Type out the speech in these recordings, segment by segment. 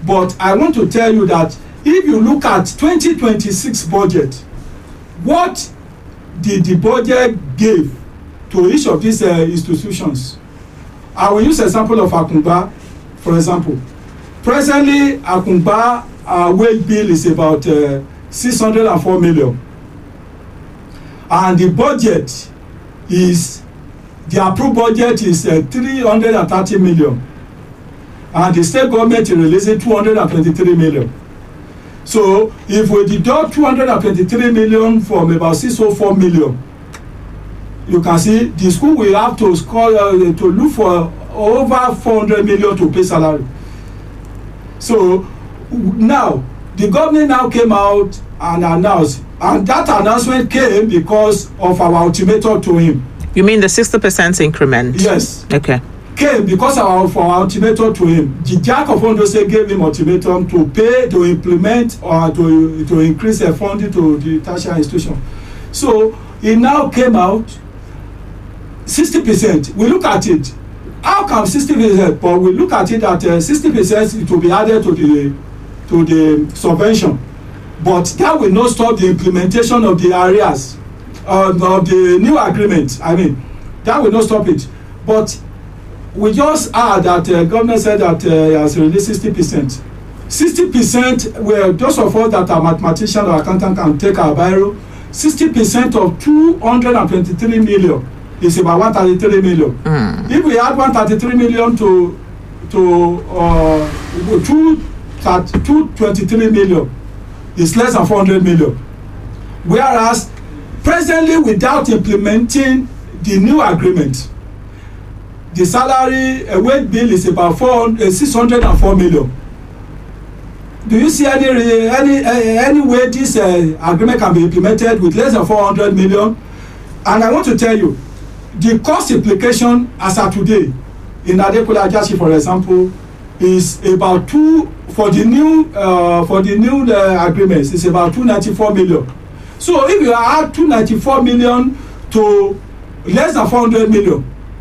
but i want to tell you that if you look at 2026 budget what did the budget give to each of these uh, institutions i will use example of akungba for example presently akungba uh, wage bill is about uh, 604 million and the budget is the approved budget is uh, 330 million and the state government is releasing 223 million so if we deduct 223 million from about 604 million you can see the school will have to score uh, to look for over 400 million to pay salary so now the government now came out and announced and that announcement came because of our ultimatum to him You mean the 60% increment? yes Okay. came because of our, of our ultimatum to him the jack of ondo state gave him ultimatum to pay to implement or to to increase the funding to the tertiary institution so he now came out sixty percent we look at it how come sixty percent but we look at it that sixty uh, percent it will be added to the to the subvention but that will not stop the implementation of the areas uh, of the new agreement i mean that will not stop it but we just heard that uh, government said that uh, he has released sixty percent sixty percent well those of us that are mathematician or accountant can take our biro sixty percent of two hundred and twenty-three million is about one thirty-three million Mm. if we add one thirty-three million to to uh, two two twenty-three million is less than four hundred million whereas presently without implementing the new agreement the salary uh, wage bill is about four uh, six hundred and four million do you see any re any uh, any way this uh, agreement can be implemented with less than four hundred million and i want to tell you the cost implication as at today in adekunle ajashi for example is about two for the new uh, for the new uh, agreements is about two ninety-four million so if you add two ninety-four million to less than four hundred million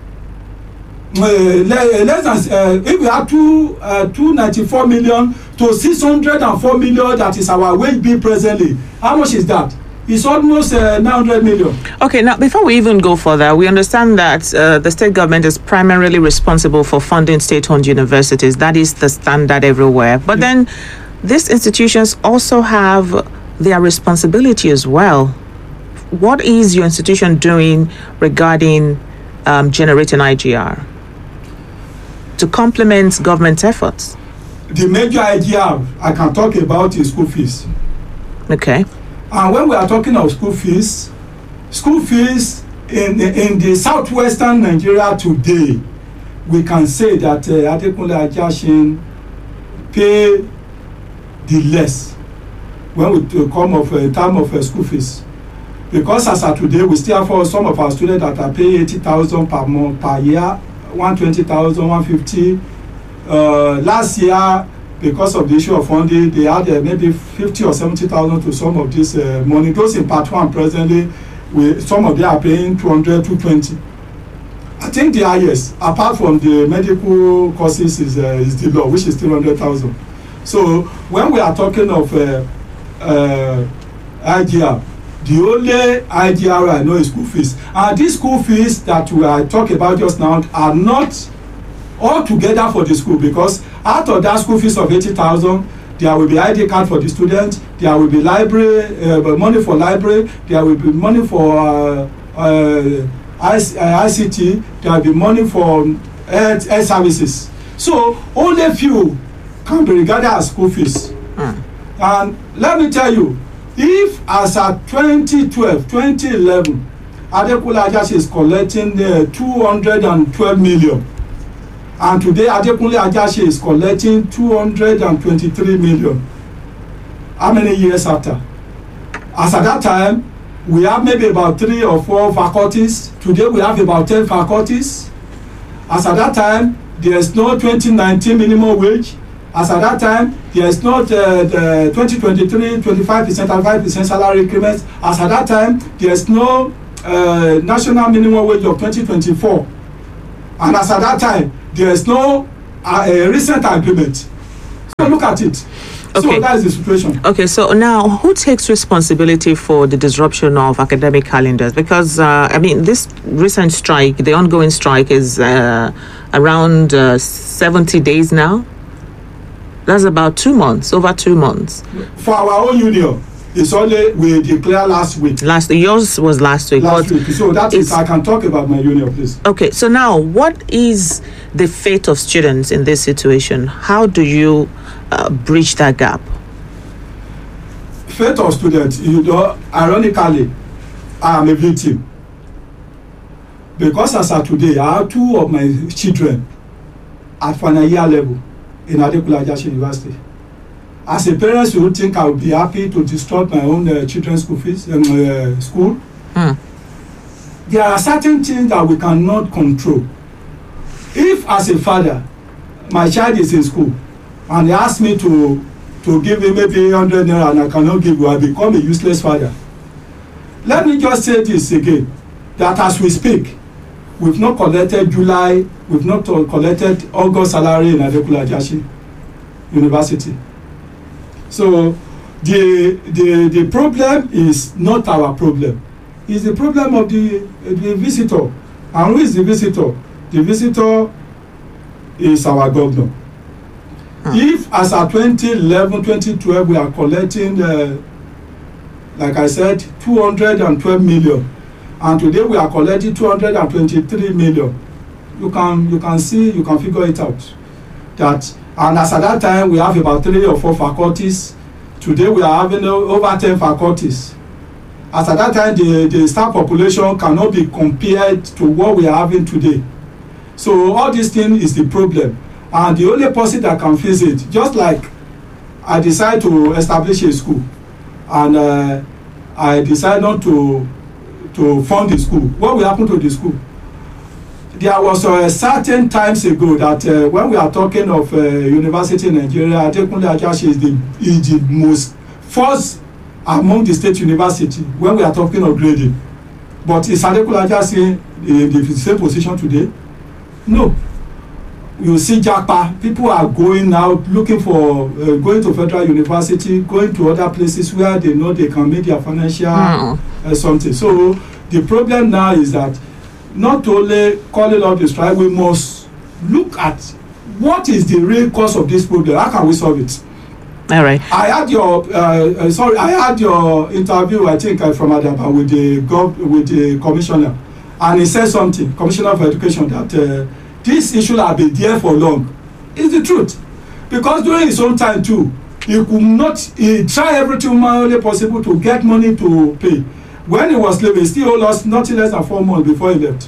uh, le less than uh, if we add two uh, two ninety-four million to six hundred and four million that is our wage bill presently how much is that it's almost uh, nine hundred million Okay, now before we even go further, we understand that uh, the state government is primarily responsible for funding state owned universities. That is the standard everywhere. But then these institutions also have their responsibility as well. What is your institution doing regarding um, generating IGR to complement government efforts? the major idea i can talk about is school fees Okay. and when we are talking of school fees school fees in in the southwestern nigeria today we can say that uh, adekunle ajasin pay the less when we to come of uh, time of uh, school fees because as at today we still have uh, some of our students that are paying eighty thousand per month per year one twenty thousand one fifty uh, last year because of the issue of funding they had uh, maybe fifty or seventy thousand to some of this uh, money those in part one presently we some of them are paying two hundred two twenty i think the highest apart from the medical courses is uh, is the law which is three hundred thousand so when we are talking of uh, uh, igr the only igr i know is school fees and these school fees that we are talk about just now are not all together for the school because out of that school fees of eighty thousand there will be id card for the student there will be library uh, money for library there will be money for uh, uh, IC, uh, ict there will be money for health health services so only few can be regarded as school fees Mm. and let me tell you if as at twenty twelve twenty eleven adekunle ajase is collecting uh, two hundred and twelve million and today adekunle ajase is collecting two hundred and twenty-three million how many years after as at that time we have maybe about three or four faculties today we have about ten faculties as at that time there is no twenty nineteen minimum wage as at that time there is not uh, the twenty twenty-three twenty-five percent and five percent salary increment as at that time there is no uh, national minimum wage of twenty twenty-four and as at that time there is no uh, a recent agreement look at it. Okay. So that is the situation. Okay, so now who takes responsibility for the disruption of academic calendars? Because, uh, I mean, this recent strike, the ongoing strike, is uh, around uh, 70 days now. That's about two months, over two months. For our own union, it's only we declare last week. Last yours was last week. Last but week. So that is it's- I can talk about my union, please. Okay, so now what is the fate of students in this situation? How do you uh, bridge that gap? Fate of students, you know, ironically, I am a victim. Because as of today, I have two of my children at final year level in Adekunle Ajasin University. As a parent, you would think I would be happy to disrupt my own uh, children's school fees um, uh, school. Hmm. There are certain things that we cannot control. If as a father, my child is in school and they ask me to to give him maybe hundred naira and I cannot give you, I become a useless father. Let me just say this again, that as we speak, we've not collected July, we've not uh, collected August salary in Adekunle Ajasin University. So the the the problem is not our problem. It's the problem of the the visitor. And who is the visitor? The visitor is our governor. If as at 2011, 2012 we are collecting uh, like I said 212 million and today we are collecting 223 million you can you can see you can figure it out that and as at that time we have about three or four faculties today we are having o- over ten faculties as at that time the the staff population cannot be compared to what we are having today so all this thing is the problem and the only person that can fix it just like i decide to establish a school and uh, i decide not to to fund the school what will happen to the school there was uh, certain times ago that uh, when we are talking of uh, university in nigeria adekunle ajasin is the is the most first among the state university when we are talking of grading but is adekunle ajasin in the same position today no you see japa people are going out looking for uh, going to federal university going to other places where they know they can make their financial Mm. uh, something so the problem now is that not only calling out the strike we must look at what is the real cause of this problem how can we solve it All right. i had your uh, uh, sorry i had your interview i think uh, from adaba with the gov with the commissioner and he said something commissioner for education that uh, this issue have been there for long it's the truth because during his own time too he could not he try everything humanly possible to get money to pay when he was leaving he still lost nothing less than four months before he left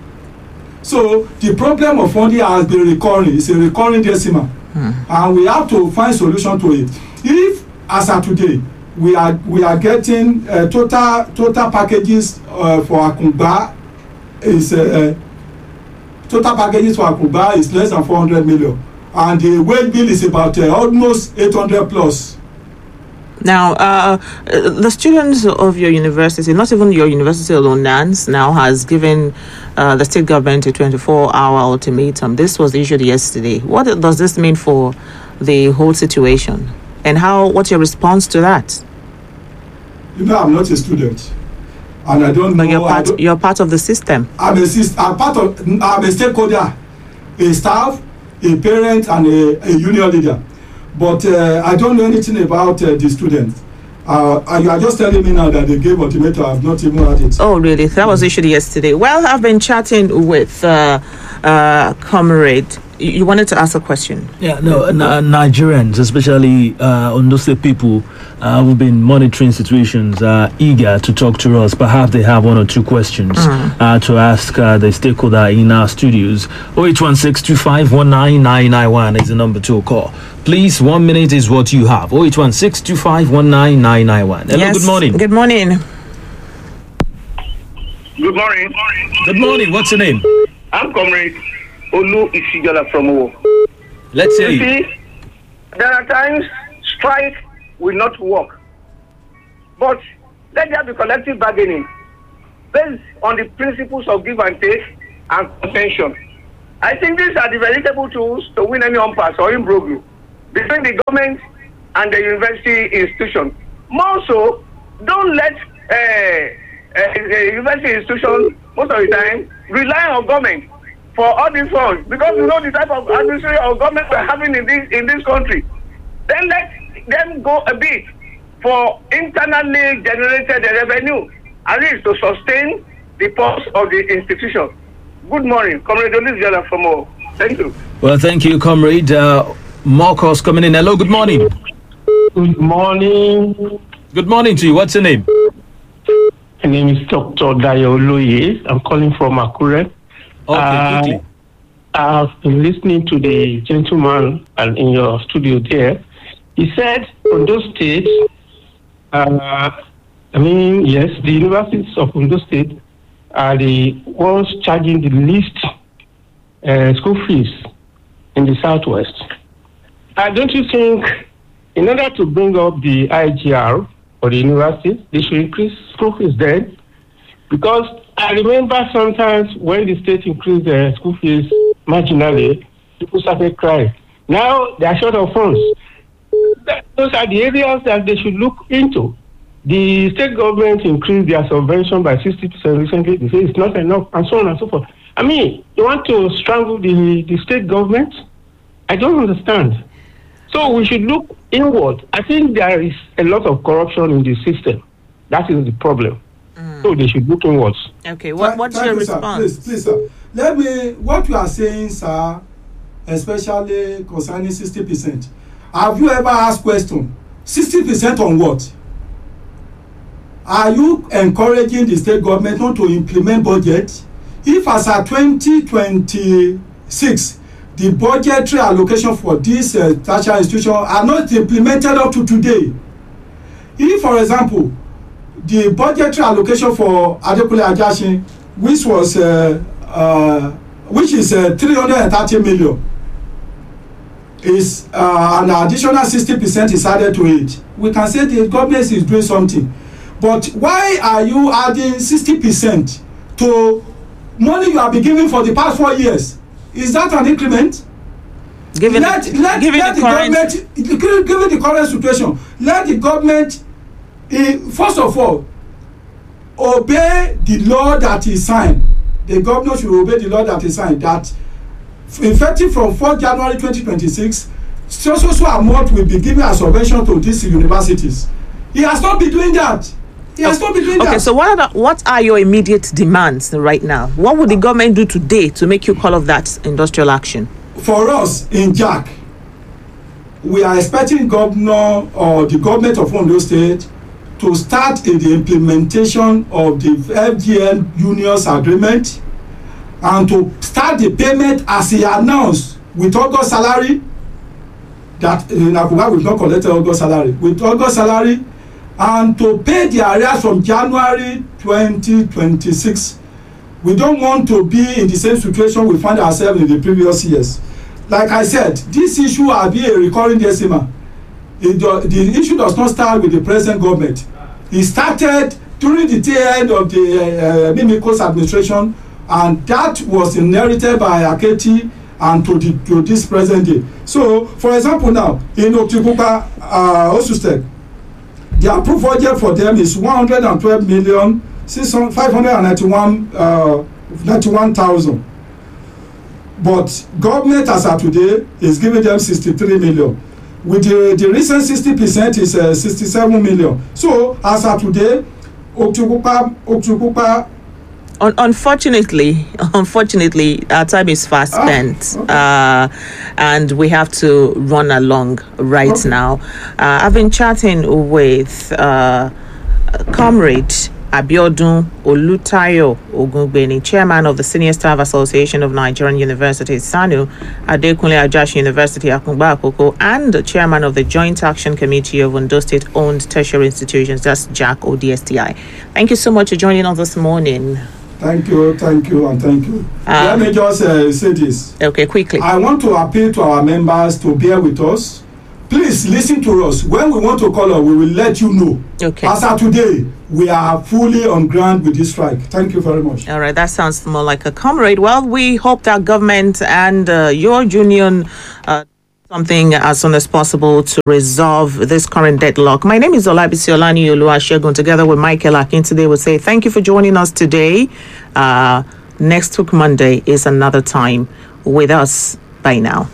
so the problem of funding has been recurring it's a recurring decimal and we have to find solution to it if as at today we are we are getting uh, total total packages uh, for akungba is uh, total packages for akungba is less than four hundred million and the wage bill is about uh, almost eight hundred plus Now, uh, uh, the students of your university, not even your university alone, NANS, now has given uh, the state government a 24 hour ultimatum. This was issued yesterday. What does this mean for the whole situation? And how? what's your response to that? you know i'm not a student and i don't But know you're I part, don't, you're part of the system. i'm a sis i'm part of i'm a stakeholder a staff a parent and a, a union leader but uh, i don't know anything about uh, the students uh, and you are just telling me now that they gave ultimatum i have not even had it. Oh, really? That was issued yesterday. Well, I've been chatting with uh, uh, Comrade. You you wanted to ask a question. Yeah, no, N- Nigerians, especially uh, Ondo State people uh, who've been monitoring situations, are eager to talk to us. Perhaps they have one or two questions uh, to ask uh, the stakeholder in our studios. 0816-2519-991 is the number to call. Please, one minute is what you have. 0816-2519-991. Hello, good morning. Good morning. Good morning. Good morning. What's your name? I'm Comrade Olu Isijola from Owo. Let's hear You you. see, there are times strike will not work. But let there be collective bargaining based on the principles of give and take and contention. I think these are the veritable tools to win any impasse or imbroglio. between the government and the university institution. More so, don't let uh, uh, the university institution most of the time rely on government for all these funds because you know the type of administration or government we're having in this in this country. Then let them go a bit for internally generated revenue at least to sustain the pulse of the institution. Good morning, Comrade Olivia from all. Thank you. Well, thank you, comrade. Uh, more calls coming in. Hello, good morning. Good morning. Good morning to you. What's your name? My name is Dr. Dayo Oloye. I'm calling from Akure. Okay, Uh, quickly. I've been listening to the gentleman and in your studio there. He said Ondo State, uh, I mean, yes, the universities of Ondo State are the ones charging the least uh, school fees in the Southwest. Uh, don't you think, in order to bring up the IGR for the university, they should increase school fees then? Because I remember sometimes when the state increased the school fees marginally, people started crying. Now they are short of funds. That- Those are the areas that they should look into. The state government increased their subvention by 60% recently. They say it's not enough, and so on and so forth. I mean, you want to strangle the, the state government? I don't understand. So we should look inward. I think there is a lot of corruption in the system. That is the problem. So they should look inwards. Okay, what, what's Thank your you, sir. response? Please, please, sir. Let me, what you are saying, sir, especially concerning sixty percent. Have you ever asked question? Sixty percent on what? Are you encouraging the state government not to implement budget? If as at twenty twenty-six, the budgetary allocation for this uh, tertiary institution are not implemented up to today. If, for example, the budgetary allocation for adekunle ajasin which was uh, uh, which is uh, three hundred and thirty million is uh, an additional sixty percent is added to it we can say the government is doing something but why are you adding sixty percent to money you have been giving for the past four years is that an increment Given, let let given let the the current government given given the current situation let the government eh, first of all obey the law that he signed the governor should obey the law that he signed that effective from four january twenty twenty six so so so amount will be given as subvention to these universities he has not been doing that he has not been doing Okay, that so what are the, what are your immediate demands right now? What would the government do today to make you call of that industrial action? for us in jack we are expecting governor or the government of ondo state to start in the implementation of the fgn unions agreement and to start the payment as he announced with august salary that in akuba we not collected august salary with august salary and to pay the arrears from january twenty twenty-six we don't want to be in the same situation we find ourselves in the previous years like i said this issue has been a recurring decimal it do, the issue does not start with the present government e started during the tail end of the uh, uh, mimikos administration and that was inherited by aketi and to the to this present day so for example now in okitipupa uh, osustek the approved budget for them is one hundred and twelve million six hundred five hundred and ninety-one uh, ninety-one thousand but government as at today is giving them sixty-three million with the the recent sixty percent is uh, sixty-seven million so as at today okitipupa okitipupa Un- unfortunately, unfortunately, our time is fast Ah, spent, okay. uh, and we have to run along right Okay. now. Uh, I've been chatting with uh, Comrade Abiodun Olutayo Ogungbeni, chairman of the Senior Staff Association of Nigerian Universities, SANU, Adekunle Ajashi University, Akungba Akoko, and the chairman of the Joint Action Committee of Ondo State-owned tertiary institutions, that's JAC ODSTI. Thank you so much for joining us this morning. thank you thank you and thank you Ah. let me just uh, say this Okay, quickly. I want to appeal to our members to bear with us. Please listen to us. When we want to call up, we will let you know. Okay. As of today, we are fully on ground with this strike. Thank you very much. All right, that sounds more like a comrade. Well, we hope that government and uh, your union uh, something as soon as possible to resolve this current deadlock. My name is Olabisi Olani Oluwasegun. Together with Michael Akin today, we say thank you for joining us today. Uh, next week, Monday, is another time with us. Bye now.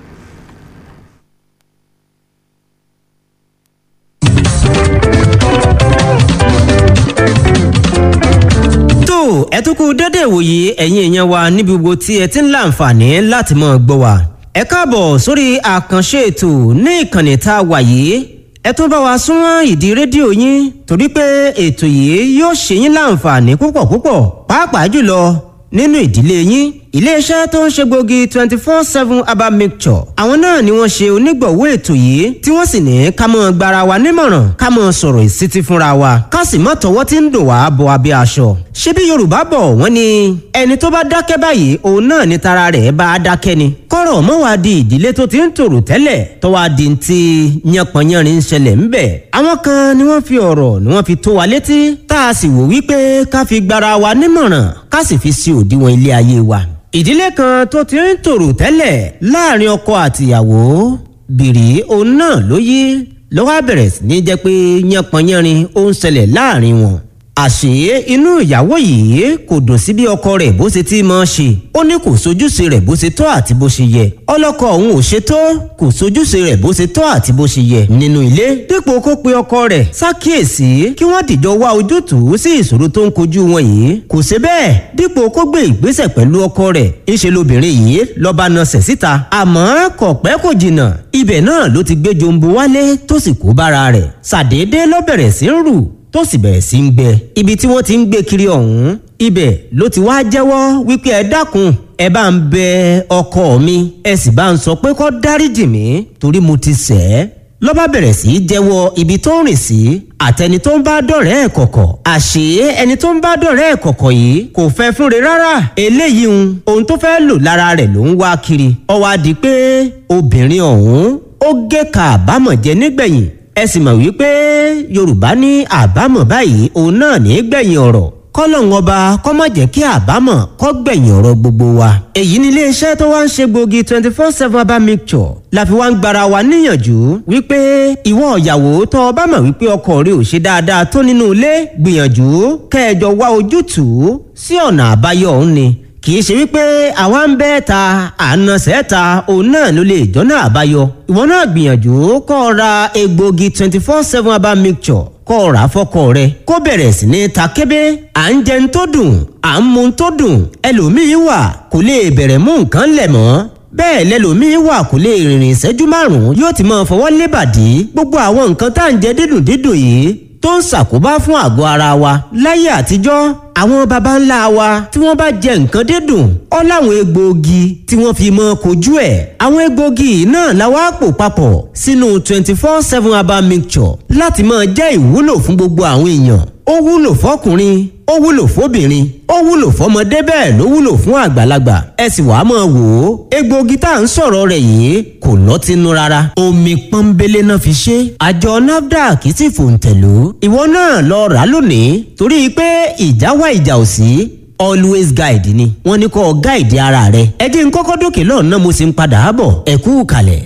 tó ẹ tún kú dédé ìwòye ẹ̀yin èèyàn wa níbi gbogbo tí ẹ ti ń láǹfààní láti mọ̀ gbọ́ wa. ẹ káàbọ̀ sórí àkànṣe ètò ní ìkànnì tá a wà yìí ẹ tún bá wa súnmọ́ ìdí rédíò yín torí pé ètò yìí yóò ṣe yín láǹfààní púpọ̀ púpọ̀ pàápàá jùlọ nínú ìdílé yín iléeṣẹ́ tó ń ṣe gbòógì twenty four seven herbal mixture àwọn náà ni wọ́n ṣe onígbọ̀wọ́ ètò yìí tí wọ́n sì ní ká mọ́ gbara wa nímọ̀ràn ká mọ́ sọ̀rọ̀ ìsítí fúnra wa ká sì mọ́ tọwọ́ tí ń dò wá bọ abẹ́ aṣọ. ṣebí yorùbá bọ̀ wọ́n ní ẹni tó bá dákẹ́ báyìí òun náà ni tara rẹ̀ bá a dákẹ́ ni. kọ́rọ̀ mọ́ wá di ìdílé tó ti ń tòrò tẹ́lẹ̀ tó wá di ti yánpọnyánrin ń ṣẹlẹ̀ ńbẹ̀. àwọn kan ni wọ́n fi ọ̀rọ̀ ni wọ́n fi tó wa létí tá a sì wò wípé ká fi gbara wa nímọ̀ràn ká sì fi sí òdiwọ̀n ilé ayé wa ìdílé kan tó ti ń tòrò tẹ́lẹ̀ láàrin ọkọ àtìyàwó bìrì òun náà ló yí ló wá bẹ̀rẹ̀ sí ní jẹ́ pé yánpọnyánrin ó ń ṣẹlẹ̀ láàrin wọn. àṣé inú ìyàwó yìí kò dùn sí bí ọkọ rẹ̀ bó ṣe ti máa ṣe ó ní kò sojúṣe rẹ̀ bó ṣe tọ́ àti bó ṣe yẹ ọlọ́kọ òun ò ṣe tó kò sojúṣe rẹ̀ bó ṣe tọ́ àti bó ṣe yẹ nínú ilé dípò kó pe ọkọ rẹ̀ ṣàkíyèsí kí wọ́n dìjọ wá ojútùú sí ìṣòro tó ń kojú wọn yìí kò ṣe bẹ́ẹ̀ dípò kó gbé ìgbésẹ̀ pẹ̀lú ọkọ rẹ̀ ńṣe lobìnrin yìí lọ́ba nasẹ̀ síta àmọ́ kò pẹ́ kò jìnnà ibẹ̀ náà ló ti gbé jombo wálé tó sì kó bára rẹ̀ ṣàdédé ló bẹ̀rẹ̀ sí ń rù tó sì bẹ̀rẹ̀ sí ń gbẹ ibi tí wọ́n ti ń gbé kiri ọ̀hún ibẹ̀ ló ti wá jẹ́wọ́ wípé ẹ dákun ẹ bá ń bẹ ọkọ mi ẹ sì bá ń sọ pé kó dáríjì mí torí mo ti ṣẹ̀ ẹ́ ló bá bẹ̀rẹ̀ sí í jẹ́wọ́ ibi tó ń rìn sí àtẹni tó ń bá dọ̀rẹ́ ẹ̀ kọ̀kọ̀ àṣé ẹni tó ń bá dọ̀rẹ́ ẹ̀ kọ̀kọ̀ yìí kò fẹ́ fúnre rárá eléyìí ń ohun tó fẹ́ lò lára rẹ̀ ló ń wá kiri ó wá di pé obìnrin ọ̀hún ó gé ka àbámọ̀ jẹ nígbẹ̀yìn ẹ sì mọ̀ wípé yorùbá ní àbámọ̀ báyìí òun náà ní gbẹ̀yìn ọ̀rọ̀ kọ́lọ́hún ọba kọ́ má jẹ́ kí àbámọ̀ kọ́ gbẹ̀yìn ọ̀rọ̀ gbogbo wa. èyí ni iléeṣẹ́ tó wá ń ṣe gbòógì twenty four seven herbal mixture la fi wá ń gbara wa níyànjú wípé ìwọ ìyàwó tó o bá mọ̀ wípé ọkọ rẹ ò ṣe dáadáa tó nínú ilé gbìyànjú kẹjọ wá ojútùú sí ọ̀nà àbáyọ òun ni kì í ṣe wípé àwa ń bẹ́ ta àna sẹ́ta òun náà ló lè jọ́nà àbáyọ ìwọ náà gbìyànjú kọ́ ọ ra egbògi twenty four seven herbal mixture kọ́ ọ rà fọ́kọ rẹ kó bẹ̀rẹ̀ sí ní ta kébé à ń jẹun tó dùn à ń mu tó dùn ẹlòmíín wà kò lè bẹ̀rẹ̀ mú nǹkan lẹ̀ mọ́ bẹ́ẹ̀ lẹ́lòmíín wà kò lè rìnrìn ìṣẹ́jú márùn-ún yóò ti máa fọwọ́ lébàdí gbogbo àwọn nǹkan tá à ń jẹ dídùn dídùn yìí tó ń ṣàkóbá fún àgọ́ ara wa láyé àtijọ́ àwọn baba ńlá wa tí wọ́n bá jẹ nǹkan dídùn ọ́ láwọn egbòogi tí wọ́n fi mọ́ kojú ẹ̀ àwọn egbòogi náà la wá pò papọ̀ sínú twenty four seven herbal mixture láti máa jẹ́ ìwúlò fún gbogbo àwọn èèyàn ó wúlò fọkùnrin ó wúlò fóbìnrin ó wúlò fọmọdé bẹ́ẹ̀ ló wúlò fún àgbàlagbà ẹ sì wàá máa wò ó egbòogi tá à ń sọ̀rọ̀ rẹ̀ yìí kò lọ́tínú rárá omi pọ́nbélé náà fi ṣe àjọ nafdac sì fòǹtẹ̀lú ìwọ náà lọ rà lónìí torí pé ìjà wá ìjà ò sí always guide ni wọ́n ní kó guide ara rẹ ẹ dín kọ́kọ́ dókè lọ́nà mo sì ń padà bọ̀ ẹ kú kalẹ̀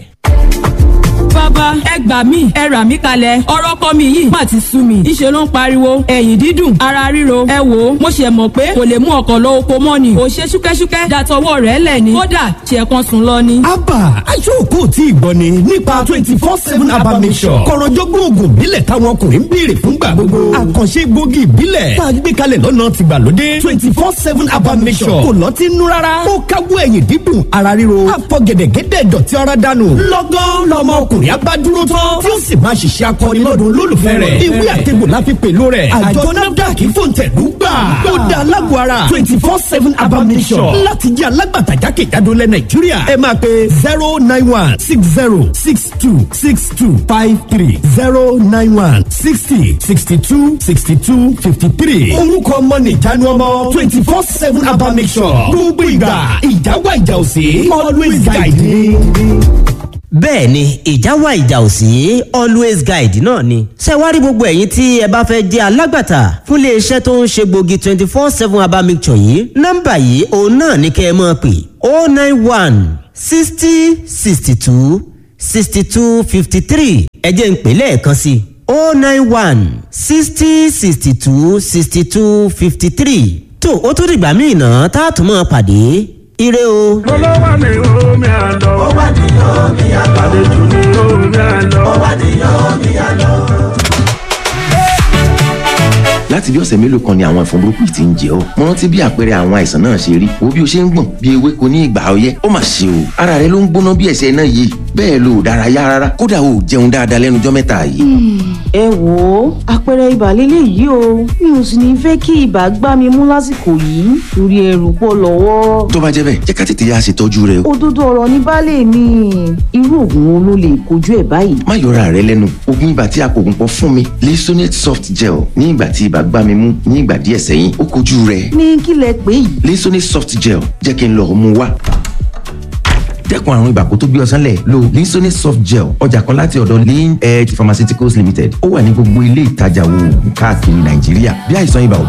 bàbá ẹ gbà mí ẹ rà mí kalẹ̀ ọ̀rọ̀ kọ́ mi yìí má ti sú mi ìṣe ló ń pariwo ẹ̀yìn dídùn ara ríro ẹ wò ó mo ṣe mọ̀ pé kò lè mú ọkọ̀ lọ oko mọ́ ni kò ṣe ṣúkẹ́ṣúkẹ́ dàtọwọ́ rẹ̀ lẹ̀ ni kódà ṣe kan sùn lọ ni. abba aṣọ́kò tí ì gbọ́ ni nípa twenty four seven abba mission kọ̀rọ̀jọ́gbọ́n oògùn ìbílẹ̀ táwọn ọkùnrin ń béèrè fúngbà gbogbo àkànṣe gbòógì ìbílẹ̀ tá a gbé kalẹ̀ lọ́nà tìgbàlódé twenty four seven abba mission kò lọ́tí nú rárá ó káwọ́ ẹ̀yìn dídùn ara ríro àfọ̀gẹ̀dẹ̀gẹ̀dẹ̀ dọ̀tí ara dànù lọ́gán lọ́mọ ọkùnrin abá dúró tán tí ó sì máa ṣiṣẹ́ akọni lọ́dún olólùfẹ́ rẹ̀ ìwé àtẹ̀gbò la fi pèlú rẹ̀ àjọ nafdac fòǹtẹ̀lú gbà ó da alágbó ara twenty four seven abamisọ̀ láti jẹ́ alágbàtà jákèjádò lẹ̀ nàìjíríà ẹ máa pe zero nine one six zero six two six two five three zero nine one sixty sixty two sixty two fifty three orúkọ ọmọ nìjánu ọmọ twenty four seven abamisọ̀ gbogbo ìgbà ìjáwá ìjà òsè always guide me bẹ́ẹ̀ ni ìjà wà ìjà ò sí always guide náà ni. ṣé wá rí gbogbo ẹ̀yin tí ẹ bá fẹ́ jẹ́ alágbàtà fún iléeṣẹ́ tó ń ṣe gbòógì twenty four seven herbal mixture yìí nọ́mbà yìí òun náà ní kẹ́ ẹ máa pè oh nine one sixty sixty two sixty two fifty three ẹ jẹ́ n pè lẹ́ẹ̀kan sí i o nine one sixty sixty two sixty two fifty three tó o tún dìgbà míì náà tá a tún máa pàdé ire o. olówó ni omi àlọ́. ó wà ní omi àlọ́. àlejò ni omi àlọ́. ó wà ní omi àlọ́. láti bí ọ̀sẹ̀ mélòó kan ni àwọn ẹ̀fọn burúkú yìí ti ń jẹ ọ́ mo rántí bí àpẹẹrẹ àwọn àìsàn náà ṣe rí wo bí o ṣe ń gbọ̀n bí ewéko ní ìgbà ọyẹ́ ó mà ṣe o ara rẹ ló ń gbóná bí ẹ̀sẹ̀ náà yìí bẹ́ẹ̀ lo ò dárayá rárá kódà o ò jẹun dáadáa lẹ́nujọ́ mẹ́ta yìí. ẹ wò ó àpẹẹrẹ ibà lélẹ̀ yìí o mi ò sì ní fẹ́ kí ibà gbá mi mú lásìkò yìí torí ẹrù pọ̀ lọ́wọ́. tó bá jẹ́ bẹ́ẹ̀ jẹ́ ká tètè yá ṣètọ́jú rẹ o. òdodo ọ̀rọ̀ ní baálé mi irú oògùn wo ló lè kojú ẹ̀ báyìí. má yọra rẹ lẹ́nu oògùn ibà tí a kò gùn pọ̀ fún mi Lisonate soft gel ní ìgbà tí ibà gbá mi mú ní ìgbà díẹ̀ sẹ́yìn ó kojú rẹ̀. ní kí lẹ pé yìí. Lisonate soft gel jẹ́ kí n lọ mú wá dẹ́kun àrùn ibà kó tó gbé ọsán lẹ̀ lo Lisonate soft gel ọjà kan láti ọ̀dọ̀ lean edge pharmaceuticals limited ó wà ní gbogbo ilé ìtajà oògùn káàkiri nàìjíríà bí àìsàn ibà ò